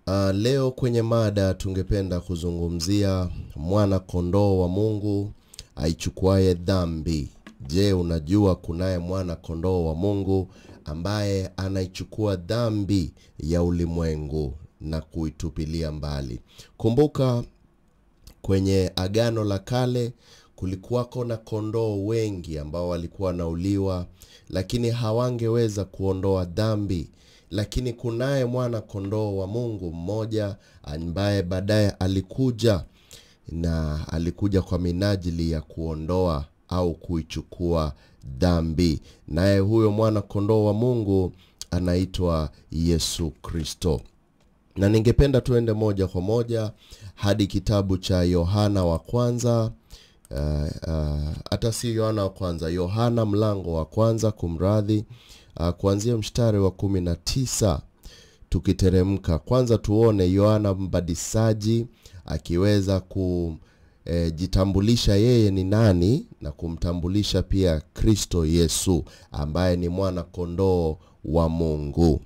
Uh, leo kwenye mada tungependa kuzungumzia mwana kondoo wa Mungu aichukuaye dhambi. Je, unajua kunaye mwana kondoo wa Mungu ambaye anaichukua dhambi ya ulimwengu na kuitupilia mbali. Kumbuka kwenye Agano la Kale kulikuwako na kondoo wengi ambao walikuwa wanauliwa, lakini hawangeweza kuondoa dhambi. Lakini kunaye mwana kondoo wa Mungu mmoja ambaye baadaye alikuja na alikuja kwa minajili ya kuondoa au kuichukua dhambi, naye huyo mwana kondoo wa Mungu anaitwa Yesu Kristo na ningependa tuende moja kwa moja hadi kitabu cha Yohana wa kwanza hata uh, uh, si Yohana wa kwanza, Yohana mlango wa kwanza, kumradhi, uh, kuanzia mstari wa kumi na tisa tukiteremka. Kwanza tuone Yohana Mbatizaji akiweza kujitambulisha yeye ni nani na kumtambulisha pia Kristo Yesu ambaye ni mwana kondoo wa Mungu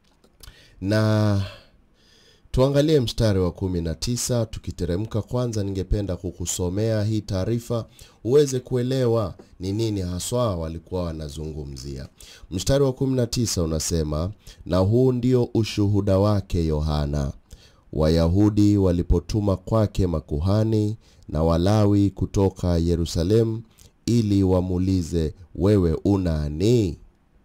na tuangalie mstari wa kumi na tisa tukiteremka. Kwanza ningependa kukusomea hii taarifa uweze kuelewa ni nini haswa walikuwa wanazungumzia. Mstari wa kumi na tisa unasema, na huu ndio ushuhuda wake Yohana, Wayahudi walipotuma kwake makuhani na Walawi kutoka Yerusalemu ili wamuulize, wewe unani?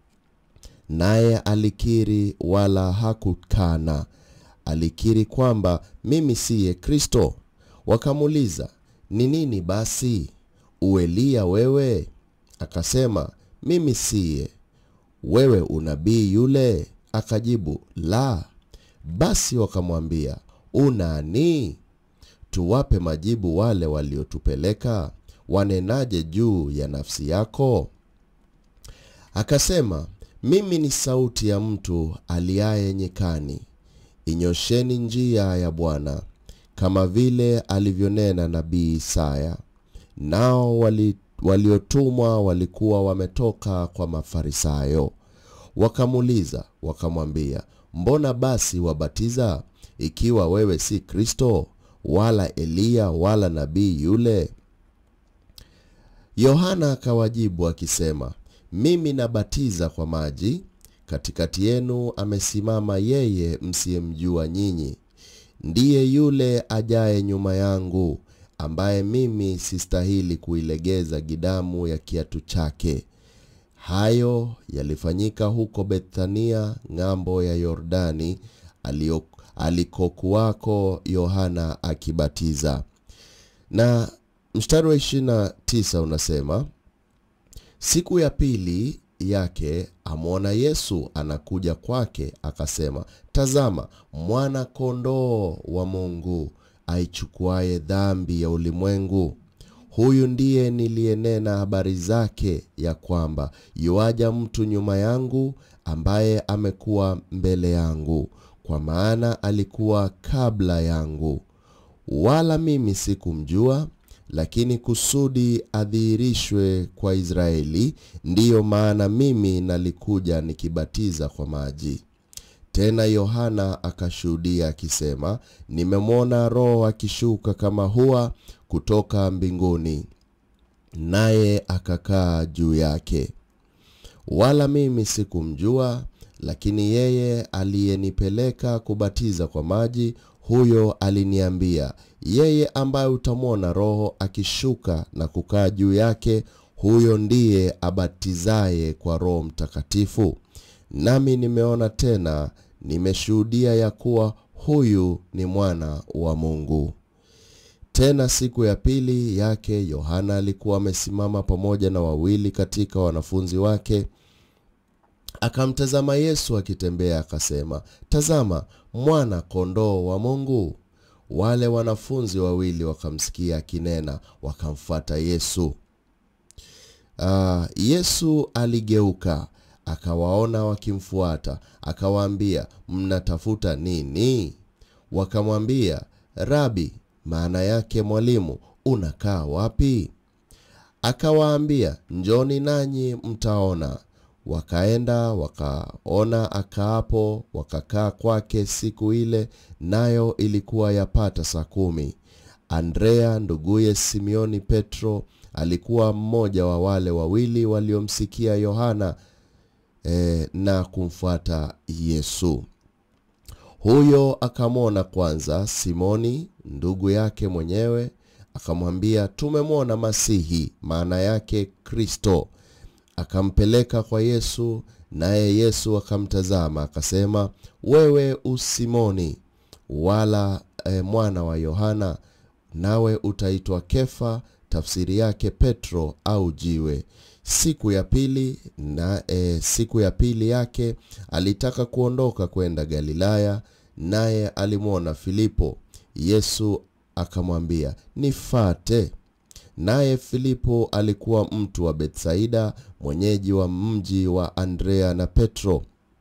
Naye alikiri wala hakukana alikiri kwamba mimi siye Kristo. Wakamuuliza, ni nini basi? Uelia wewe? Akasema, mimi siye. Wewe unabii yule? Akajibu, la. Basi wakamwambia, unani? Tuwape majibu wale waliotupeleka. Wanenaje juu ya nafsi yako? Akasema, mimi ni sauti ya mtu aliaye nyikani Inyosheni njia ya Bwana, kama vile alivyonena nabii Isaya. Nao wali, waliotumwa walikuwa wametoka kwa Mafarisayo. Wakamuuliza wakamwambia, mbona basi wabatiza, ikiwa wewe si Kristo wala Eliya wala nabii yule? Yohana akawajibu akisema, mimi nabatiza kwa maji katikati yenu amesimama yeye msiyemjua nyinyi, ndiye yule ajaye nyuma yangu, ambaye mimi sistahili kuilegeza gidamu ya kiatu chake. Hayo yalifanyika huko Bethania, ng'ambo ya Yordani, alikokuwako Yohana akibatiza. Na mstari wa 29 unasema, siku ya pili yake amwona Yesu anakuja kwake, akasema, tazama, mwana kondoo wa Mungu aichukuaye dhambi ya ulimwengu. Huyu ndiye niliyenena habari zake, ya kwamba yuaja mtu nyuma yangu, ambaye amekuwa mbele yangu, kwa maana alikuwa kabla yangu. Wala mimi sikumjua lakini kusudi adhihirishwe kwa Israeli, ndiyo maana mimi nalikuja nikibatiza kwa maji. Tena Yohana akashuhudia akisema, nimemwona Roho akishuka kama hua kutoka mbinguni, naye akakaa juu yake. Wala mimi sikumjua, lakini yeye aliyenipeleka kubatiza kwa maji huyo aliniambia, yeye ambaye utamwona Roho akishuka na kukaa juu yake, huyo ndiye abatizaye kwa Roho Mtakatifu. Nami nimeona tena, nimeshuhudia ya kuwa huyu ni mwana wa Mungu. Tena siku ya pili yake Yohana alikuwa amesimama pamoja na wawili katika wanafunzi wake akamtazama Yesu akitembea, akasema, tazama mwana kondoo wa Mungu. Wale wanafunzi wawili wakamsikia akinena, wakamfuata Yesu. Uh, Yesu aligeuka akawaona wakimfuata, akawaambia, mnatafuta nini? Wakamwambia, Rabi, maana yake mwalimu, unakaa wapi? Akawaambia, njoni nanyi mtaona. wakaenda wakaona akaapo, wakakaa kwake siku ile, nayo ilikuwa yapata saa kumi. Andrea nduguye Simioni Petro alikuwa mmoja wa wale wawili waliomsikia Yohana eh, na kumfuata Yesu. Huyo akamwona kwanza Simoni ndugu yake mwenyewe, akamwambia, tumemwona Masihi, maana yake Kristo. Akampeleka kwa Yesu, naye Yesu akamtazama akasema, wewe usimoni wala e, mwana wa Yohana, nawe utaitwa Kefa, tafsiri yake Petro au jiwe. Siku ya pili na e, siku ya pili yake alitaka kuondoka kwenda Galilaya, naye alimwona Filipo. Yesu akamwambia, nifate. Naye Filipo alikuwa mtu wa Betsaida, mwenyeji wa mji wa Andrea na Petro.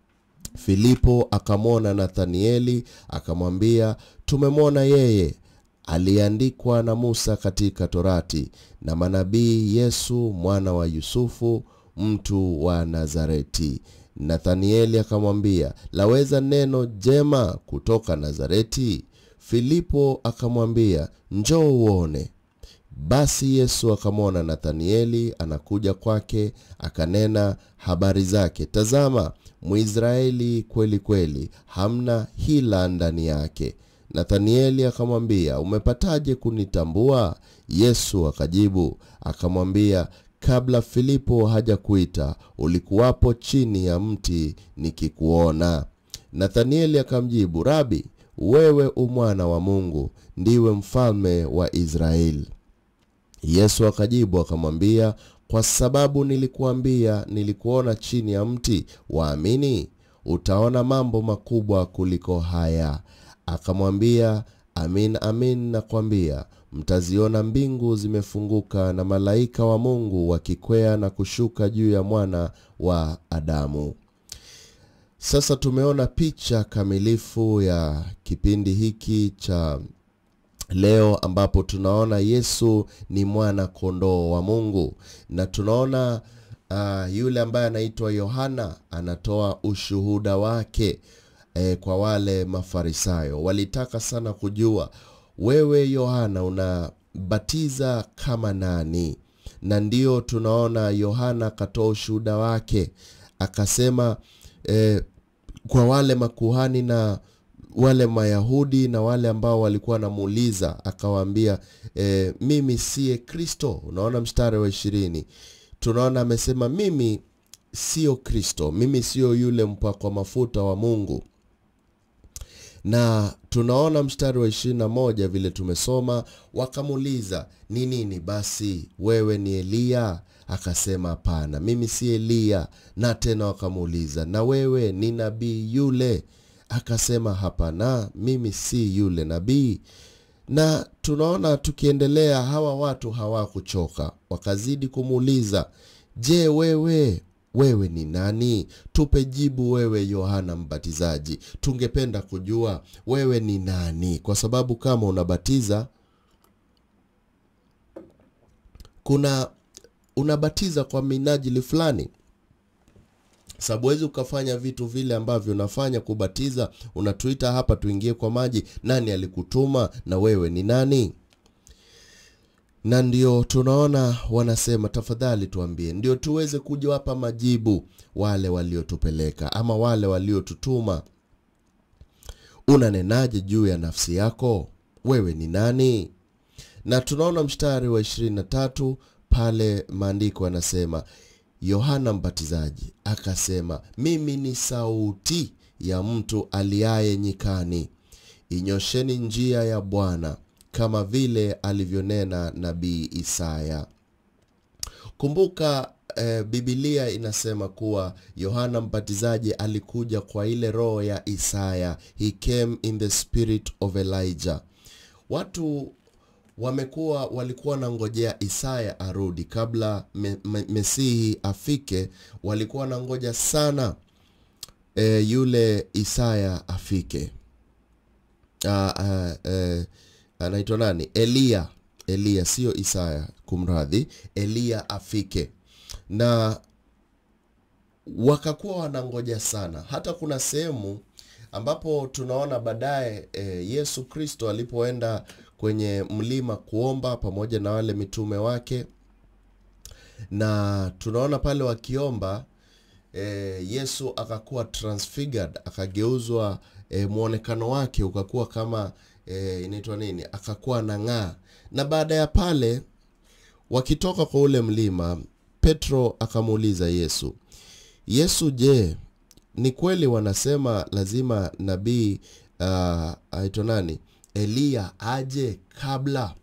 Filipo akamwona Nathanieli akamwambia, tumemwona yeye aliyeandikwa na Musa katika Torati na manabii, Yesu mwana wa Yusufu, mtu wa Nazareti. Nathanieli akamwambia, laweza neno jema kutoka Nazareti? Filipo akamwambia, njoo uone. Basi Yesu akamwona Nathanieli anakuja kwake, akanena habari zake, tazama, Mwisraeli kweli kweli, hamna hila ndani yake. Nathanieli akamwambia, umepataje kunitambua? Yesu akajibu akamwambia, kabla Filipo hajakuita ulikuwapo chini ya mti nikikuona. Nathanieli akamjibu, Rabi, wewe umwana wa Mungu, ndiwe mfalme wa Israeli. Yesu akajibu akamwambia, kwa sababu nilikuambia nilikuona chini ya mti, waamini? Utaona mambo makubwa kuliko haya. Akamwambia, amin amin nakwambia, mtaziona mbingu zimefunguka na malaika wa Mungu wakikwea na kushuka juu ya mwana wa Adamu. Sasa tumeona picha kamilifu ya kipindi hiki cha leo ambapo tunaona Yesu ni mwana kondoo wa Mungu na tunaona uh, yule ambaye anaitwa Yohana anatoa ushuhuda wake eh, kwa wale Mafarisayo. Walitaka sana kujua wewe Yohana unabatiza kama nani? Na ndio tunaona Yohana akatoa ushuhuda wake akasema eh, kwa wale makuhani na wale Mayahudi na wale ambao walikuwa wanamuuliza akawaambia, e, mimi siye Kristo. Unaona mstari wa ishirini, tunaona amesema mimi sio Kristo, mimi sio yule mpakwa mafuta wa Mungu. Na tunaona mstari wa ishirini na moja vile tumesoma, wakamuuliza ni nini basi, wewe ni Eliya? Akasema hapana, mimi si Eliya. Na tena wakamuuliza na wewe ni nabii yule? Akasema hapana, mimi si yule nabii. Na tunaona tukiendelea, hawa watu hawakuchoka, wakazidi kumuuliza, je, wewe wewe ni nani? Tupe jibu, wewe Yohana Mbatizaji, tungependa kujua wewe ni nani, kwa sababu kama unabatiza kuna unabatiza kwa minajili fulani sababu huwezi ukafanya vitu vile ambavyo unafanya kubatiza. Unatuita hapa tuingie kwa maji, nani alikutuma na wewe ni nani? Na ndio tunaona wanasema, tafadhali tuambie, ndio tuweze kuja hapa majibu wale waliotupeleka ama wale waliotutuma. Unanenaje juu ya nafsi yako? Wewe ni nani? Na tunaona mstari wa ishirini na tatu pale maandiko yanasema Yohana Mbatizaji akasema, mimi ni sauti ya mtu aliaye nyikani, inyosheni njia ya Bwana, kama vile alivyonena nabii Isaya. Kumbuka eh, Biblia inasema kuwa Yohana Mbatizaji alikuja kwa ile roho ya Isaya, he came in the spirit of Elijah. Watu wamekuwa walikuwa wanangojea Isaya arudi kabla me, me, Mesihi afike. Walikuwa wanangoja sana e, yule Isaya afike. Ah, ah, eh, anaitwa nani? Eliya. Eliya, sio Isaya, kumradhi. Eliya afike na wakakuwa wanangoja sana. Hata kuna sehemu ambapo tunaona baadaye e, Yesu Kristo alipoenda kwenye mlima kuomba pamoja na wale mitume wake, na tunaona pale wakiomba e, Yesu akakuwa transfigured, akageuzwa e, mwonekano wake ukakuwa kama e, inaitwa nini, akakuwa nang'aa. Na baada ya pale wakitoka kwa ule mlima, Petro akamuuliza Yesu, Yesu, je, ni kweli wanasema lazima nabii uh, aitwa nani Eliya aje kabla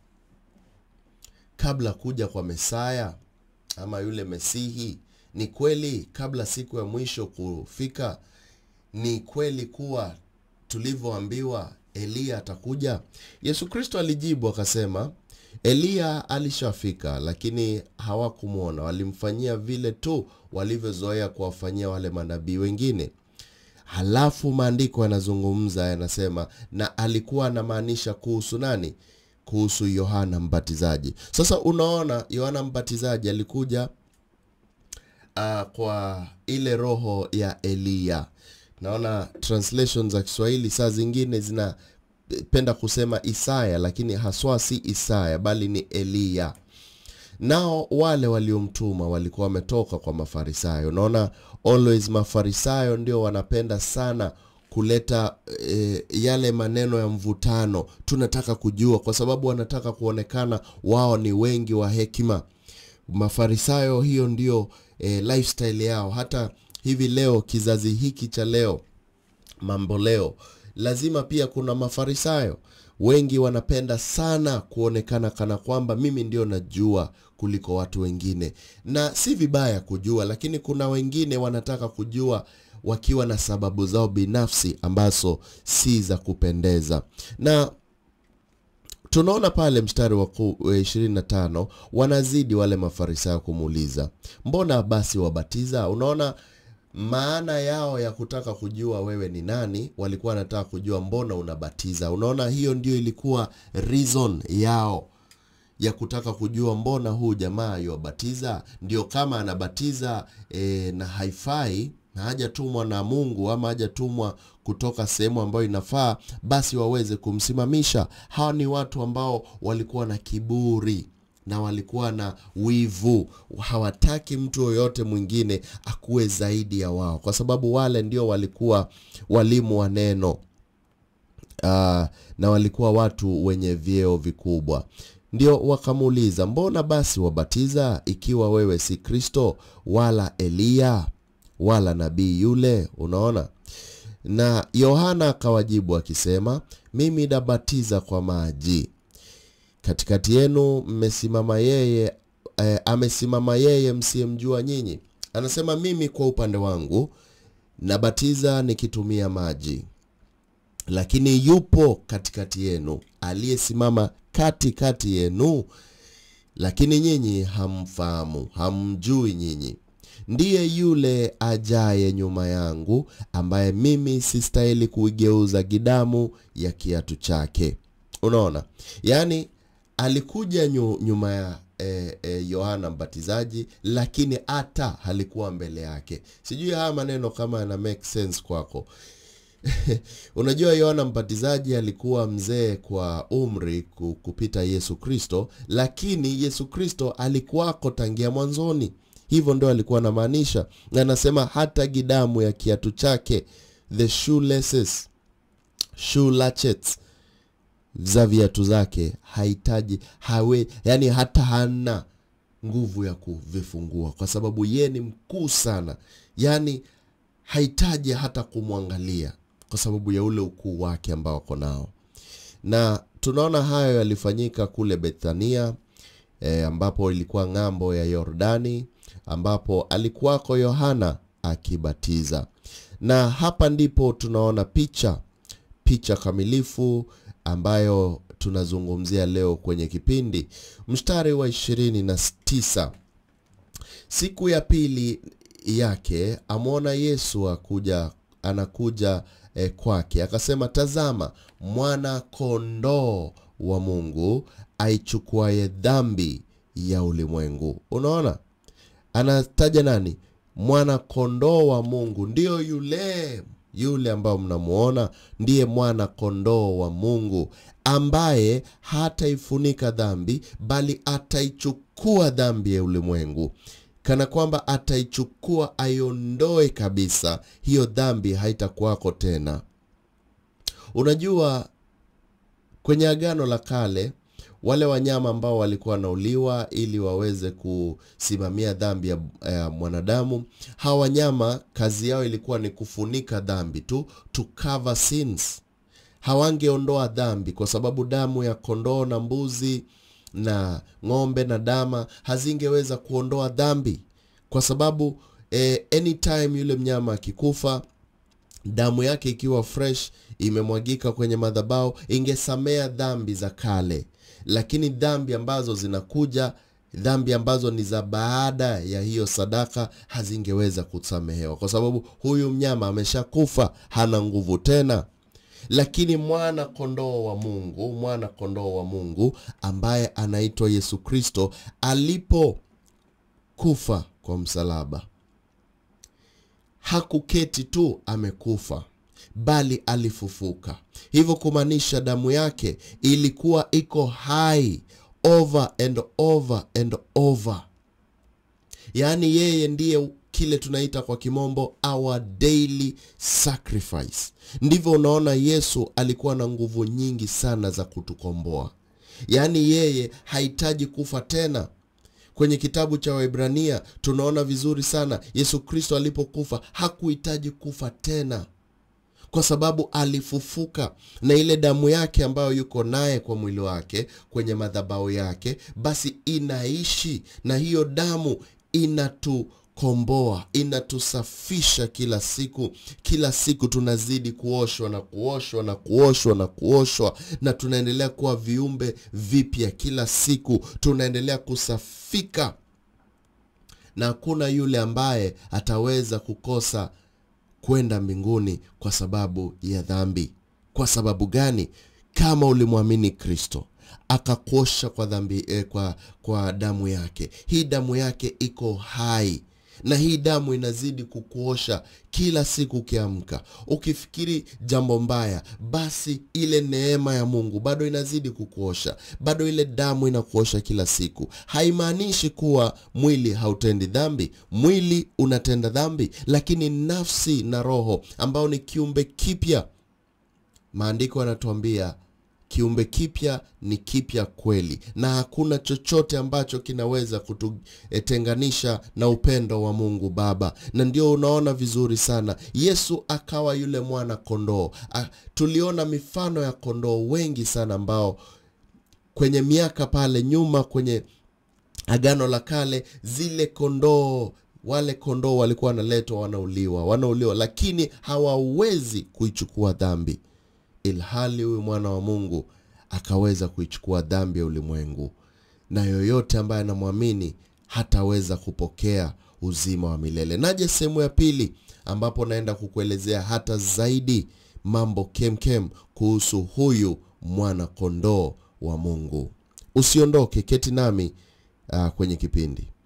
kabla kuja kwa Mesaya ama yule Mesihi? Ni kweli kabla siku ya mwisho kufika, ni kweli kuwa tulivyoambiwa Eliya atakuja? Yesu Kristo alijibu akasema, Eliya alishafika, lakini hawakumwona. Walimfanyia vile tu walivyozoea kuwafanyia wale manabii wengine. Halafu maandiko yanazungumza yanasema, na alikuwa anamaanisha kuhusu nani? Kuhusu Yohana Mbatizaji. Sasa unaona, Yohana Mbatizaji alikuja uh, kwa ile roho ya Eliya. Naona translation za Kiswahili saa zingine zinapenda kusema Isaya, lakini haswa si Isaya bali ni Eliya. Nao wale waliomtuma walikuwa wametoka kwa Mafarisayo. Unaona, always Mafarisayo ndio wanapenda sana kuleta e, yale maneno ya mvutano. Tunataka kujua, kwa sababu wanataka kuonekana wao ni wengi wa hekima. Mafarisayo, hiyo ndio e, lifestyle yao. Hata hivi leo, kizazi hiki cha leo, mambo leo, lazima pia kuna Mafarisayo wengi wanapenda sana kuonekana kana kwamba mimi ndio najua kuliko watu wengine, na si vibaya kujua, lakini kuna wengine wanataka kujua wakiwa na sababu zao binafsi ambazo si za kupendeza. Na tunaona pale mstari wa 25 wanazidi wale mafarisayo kumuuliza, mbona basi wabatiza? Unaona maana yao ya kutaka kujua wewe ni nani, walikuwa wanataka kujua mbona unabatiza. Unaona, hiyo ndio ilikuwa reason yao ya kutaka kujua mbona huu jamaa yuwabatiza. Ndio kama anabatiza e, na haifai na hajatumwa na Mungu ama hajatumwa kutoka sehemu ambayo inafaa, basi waweze kumsimamisha. Hawa ni watu ambao walikuwa na kiburi na walikuwa na wivu, hawataki mtu yoyote mwingine akuwe zaidi ya wao, kwa sababu wale ndio walikuwa walimu wa neno uh, na walikuwa watu wenye vyeo vikubwa. Ndio wakamuuliza, mbona basi wabatiza ikiwa wewe si Kristo wala Eliya wala nabii yule? Unaona, na Yohana akawajibu akisema, mimi nabatiza kwa maji katikati yenu mmesimama yeye eh, amesimama yeye msiyemjua nyinyi. Anasema mimi kwa upande wangu nabatiza nikitumia maji, lakini yupo katikati yenu aliyesimama katikati yenu, lakini nyinyi hamfahamu, hamjui nyinyi. Ndiye yule ajaye nyuma yangu, ambaye mimi sistahili kuigeuza gidamu ya kiatu chake. Unaona, yaani alikuja nyu, nyuma ya eh, eh, Yohana Mbatizaji, lakini hata halikuwa mbele yake. Sijui haya maneno kama yana make sense kwako. Unajua, Yohana Mbatizaji alikuwa mzee kwa umri kupita Yesu Kristo, lakini Yesu Kristo alikuwako tangia mwanzoni. Hivyo ndio alikuwa anamaanisha, na anasema hata gidamu ya kiatu chake, the shoelaces, shoe latchets za viatu zake hahitaji hawe, yani hata hana nguvu ya kuvifungua, kwa sababu ye ni mkuu sana, yani hahitaji hata kumwangalia kwa sababu ya ule ukuu wake ambao ako nao. Na tunaona hayo yalifanyika kule Bethania e, ambapo ilikuwa ng'ambo ya Yordani, ambapo alikuwako Yohana akibatiza, na hapa ndipo tunaona picha picha kamilifu ambayo tunazungumzia leo kwenye kipindi. Mstari wa ishirini na tisa siku ya pili yake amwona Yesu akuja anakuja eh, kwake akasema, tazama mwana kondoo wa Mungu aichukuaye dhambi ya ulimwengu. Unaona, anataja nani? mwana kondoo wa mungu ndiyo yule yule ambao mnamuona ndiye mwana kondoo wa mungu ambaye hataifunika dhambi bali ataichukua dhambi ya ulimwengu kana kwamba ataichukua aiondoe kabisa hiyo dhambi haitakuwako tena unajua kwenye agano la kale wale wanyama ambao walikuwa wanauliwa ili waweze kusimamia dhambi ya, ya mwanadamu hawa wanyama kazi yao ilikuwa ni kufunika dhambi tu to cover sins hawangeondoa dhambi kwa sababu damu ya kondoo na mbuzi na ng'ombe na dama hazingeweza kuondoa dhambi kwa sababu eh, anytime yule mnyama akikufa damu yake ikiwa fresh imemwagika kwenye madhabao ingesamea dhambi za kale lakini dhambi ambazo zinakuja dhambi ambazo ni za baada ya hiyo sadaka hazingeweza kusamehewa kwa sababu huyu mnyama ameshakufa hana nguvu tena lakini mwana kondoo wa mungu mwana kondoo wa mungu ambaye anaitwa yesu kristo alipokufa kwa msalaba hakuketi tu amekufa bali alifufuka hivyo kumaanisha damu yake ilikuwa iko hai over and over and over yaani yeye ndiye kile tunaita kwa kimombo our daily sacrifice ndivyo unaona yesu alikuwa na nguvu nyingi sana za kutukomboa yaani yeye hahitaji kufa tena kwenye kitabu cha waibrania tunaona vizuri sana yesu kristo alipokufa hakuhitaji kufa tena kwa sababu alifufuka na ile damu yake ambayo yuko naye kwa mwili wake kwenye madhabao yake basi inaishi na hiyo damu inatukomboa inatusafisha kila siku kila siku tunazidi kuoshwa na kuoshwa na kuoshwa na kuoshwa na tunaendelea kuwa viumbe vipya kila siku tunaendelea kusafika na hakuna yule ambaye ataweza kukosa kwenda mbinguni kwa sababu ya dhambi kwa sababu gani kama ulimwamini kristo akakuosha kwa dhambi eh, kwa, kwa damu yake hii damu yake iko hai na hii damu inazidi kukuosha kila siku ukiamka ukifikiri jambo mbaya basi ile neema ya mungu bado inazidi kukuosha bado ile damu inakuosha kila siku haimaanishi kuwa mwili hautendi dhambi mwili unatenda dhambi lakini nafsi na roho ambao ni kiumbe kipya maandiko yanatuambia kiumbe kipya ni kipya kweli na hakuna chochote ambacho kinaweza kututenganisha na upendo wa mungu baba na ndio unaona vizuri sana yesu akawa yule mwana kondoo A, tuliona mifano ya kondoo wengi sana ambao kwenye miaka pale nyuma kwenye agano la kale zile kondoo wale kondoo walikuwa wanaletwa wanauliwa wanauliwa lakini hawawezi kuichukua dhambi ilhali huyu mwana wa mungu akaweza kuichukua dhambi ya ulimwengu na yoyote ambaye anamwamini hataweza kupokea uzima wa milele naje sehemu ya pili ambapo naenda kukuelezea hata zaidi mambo kemkem kuhusu huyu mwana kondoo wa mungu usiondoke keti nami uh, kwenye kipindi